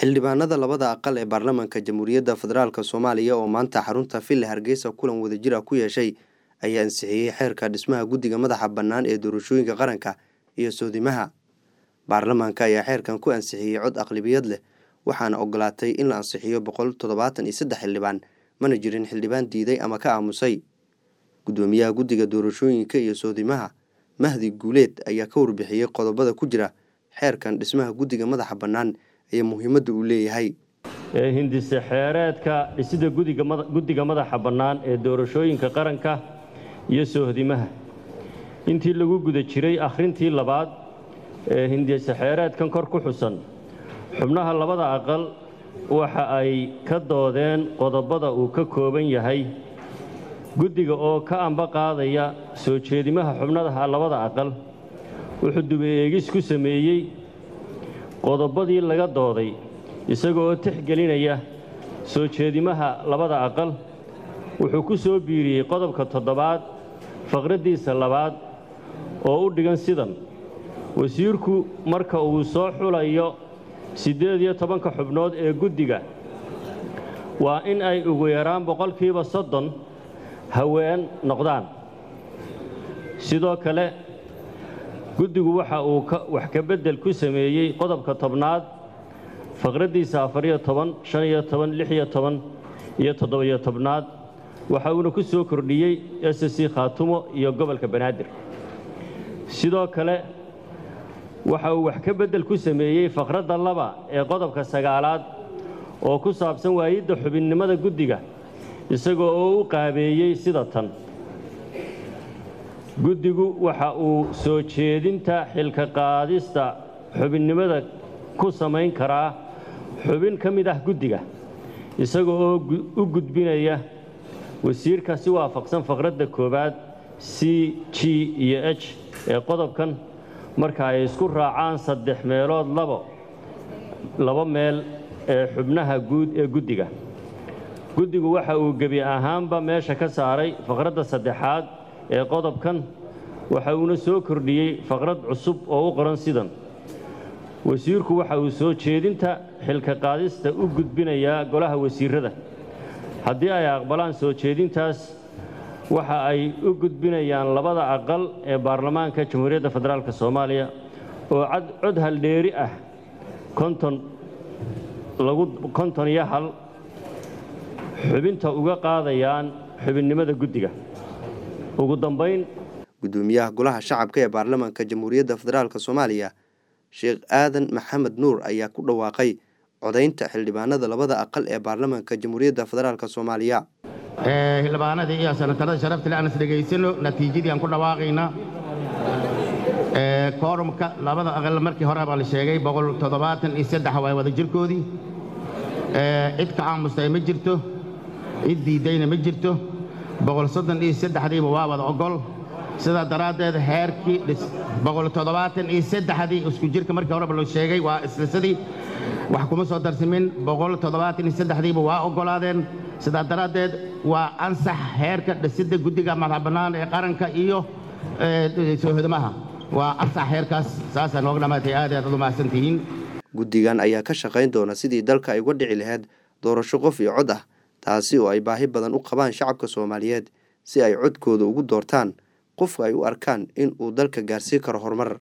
xildhibaanada labada aqal ee baarlamaanka jamhuuriyadda federaalk soomaaliya oo maanta xarunta villa hargeysa kulan wadajir ah ku yeeshay ayaa ansixiyey xeerka dhismaha guddiga madaxa bannaan ee doorashooyinka qaranka iyo soodimaha baarlamaanka ayaa xeerkan ku ansixiyey cod aqlibiyad leh waxaana ogolaatay in la ansixiyo boqol toddobaatan iyo saddex xildhibaan mana jirin xildhibaan diiday ama ka aamusay guddoomiyaha guddiga doorashooyinka iyo soodimaha mahdi guuleed ayaa ka warbixiyey qodobada ku jira xeerkan dhismaha guddiga madaxa bannaan ee muhiimadda uu leeyahay ee hindise xeereedka dhisida guddiga madaxa bannaan ee doorashooyinka qaranka iyo soohdimaha intii lagu guda jiray akhrintii labaad ee hindise xeereedkan kor ku xusan xubnaha labada aqal waxa ay ka doodeen qodobada uu ka kooban yahay guddiga oo ka amba qaadaya soo jeedimaha xubnadaha labada aqal wuxuu duba eegis ku sameeyey qodobadii laga dooday isagoo tixgelinaya soo jeedimaha labada aqal wuxuu ku soo biiriyey qodobka toddobaad faqraddiisa labaad oo u dhigan sidan wasiirku marka uu soo xulayo siddeed iyo tobanka xubnood ee guddiga waa in ay ugu yaraan boqolkiiba soddon haween noqdaan sidoo kale guddigu waxa uu wax ka beddel ku sameeyey qodobka tobnaad faqraddiisa afariyo toban shan iyo toban lix iyo toban iyo toddobiyo tobnaad waxa uuna ku soo kordhiyey s c khaatumo iyo gobolka banaadir sidoo kale waxa uu wax ka beddel ku sameeyey faqradda laba ee qodobka sagaalaad oo ku saabsan waayidda xubinnimada guddiga isagoo oo u qaabeeyey sida tan guddigu waxa uu soo jeedinta xilka qaadista xubinnimada ku samayn karaa xubin ka mid ah guddiga isaga oo u gudbinaya wasiirka si waafaqsan faqradda koowaad c g iyo h ee qodobkan marka ay isku raacaan saddex meelood labo laba meel ee xubnaha guud ee guddiga guddigu waxa uu gebi ahaanba meesha ka saaray faqradda saddexaad ee qodobkan waxa uuna soo kordhiyey faqrad cusub oo u qoran sidan wasiirku waxa uu soo jeedinta xilka qaadista u gudbinayaa golaha wasiirrada haddii ay aqbalaan soo jeedintaas waxa ay u gudbinayaan labada aqal ee baarlamaanka jamhuuriyadda federaalk soomaaliya oo cod haldheeri ah konton iyo hal xubinta uga qaadayaan xubinnimada guddiga ugu dambayn guddoomiyaha golaha shacabka ee baarlamaanka jamhuuriyadda federaalk soomaaliya sheekh aadan maxamed nuur ayaa ku dhawaaqay codaynta xildhibaanada labada aqal ee baarlamaanka jamhuuriyadda federaalk soomaaliya xildhibaanadii iyo senatarada sharafta le aan is dhegaysano natiijadii aan ku dhawaaqayna koorumka labada aqal markii hore baa la sheegay boqol toddobaatan iyo saddex waa wada jirkoodii cid ka aamustay ma jirto cid diiddayna ma jirto boqol soddon iyo saddexdiiba waa wada ogol sidaa daraaddeed heerkii boqol toddobaatan iyo saddexdii isku jirka markii horeba loo sheegay waa islisadii wax kuma soo darsamin boqol toddobaatan iyo saddexdiiba waa oggolaadeen sidaa daraaddeed waa ansax heerka dhisidda guddiga madax bannaan ee qaranka iyo soohodamaha waa ansax heerkaas saasaa nooga dhammaatay aad aad ad u mahadsan tihiin guddigan ayaa ka shaqayn doona sidii dalka ay uga dhici lahayd doorasho qof iyo cod ah taasi oo ay baahi badan u qabaan shacabka soomaaliyeed si ay codkooda ugu doortaan qofka ay u arkaan in uu dalka gaarsii karo horumar